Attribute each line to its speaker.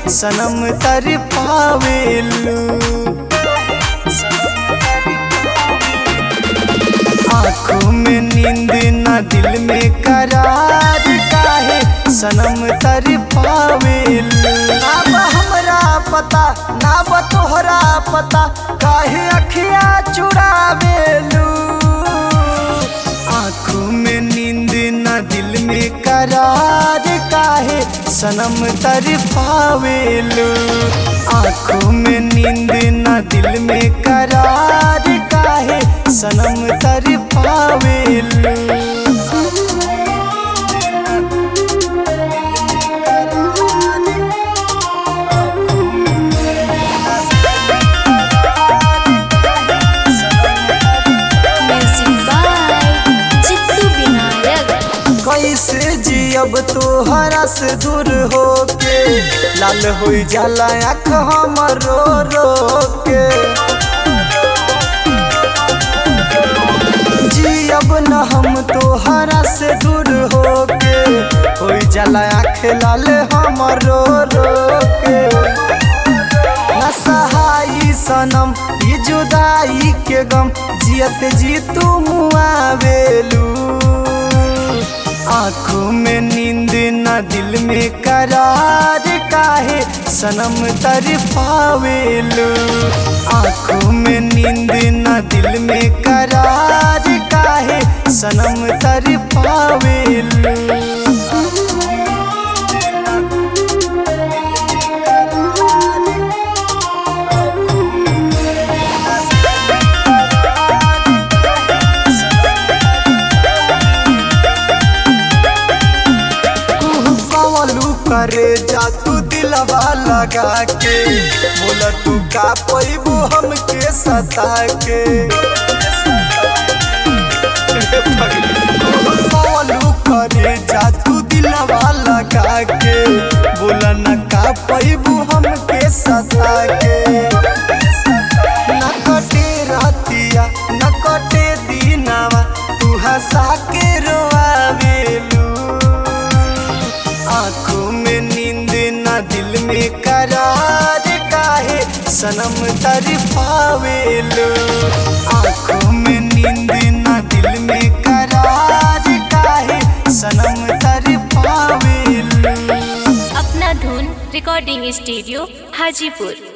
Speaker 1: सनम तर पावेलू आँखों में नींद ना दिल में करार काहे सनम तर पावेलू ना बा हमरा पता ना बा तोहरा पता काहे अखिया चुरावेलू आँखों में नींद ना दिल में करार काहे सनम तर पावेलू आँखों में नींद ना दिल में करार काहे सनम तर पावेलू
Speaker 2: म्यूजिक बाय चित्तू विनायक
Speaker 1: कैसे जियब तोहरा से दूर होके लाल हो जाला आँख हमर रो रो के जियब न हम तोहरा से दूर होके हो जाला आँख लाल हमर रो रो के न सहाई सनम ई जुदाई के गम जियत जी तू मुआवेलू आँखों में नींद ना दिल में करार काहे सनम तर पावेलू आँखों में नींद ना दिल में करार काहे सनम तर पावेलू कवलू करे जा तू दिलवा लगा के बोला तू का पैबू हमके सता के कवलू करे जा तू दिलवा लगा के बोला न का पैबू हमके सता के न कटे रातिया न कटे दिनावा तू हंसा के रोआवेलू आँखों में नींद ना दिल में करार काहे सनम तर पावेलू आँखों में नींद ना दिल में करार काहे सनम तर पावेलू
Speaker 2: अपना धुन रिकॉर्डिंग स्टूडियो हाजीपुर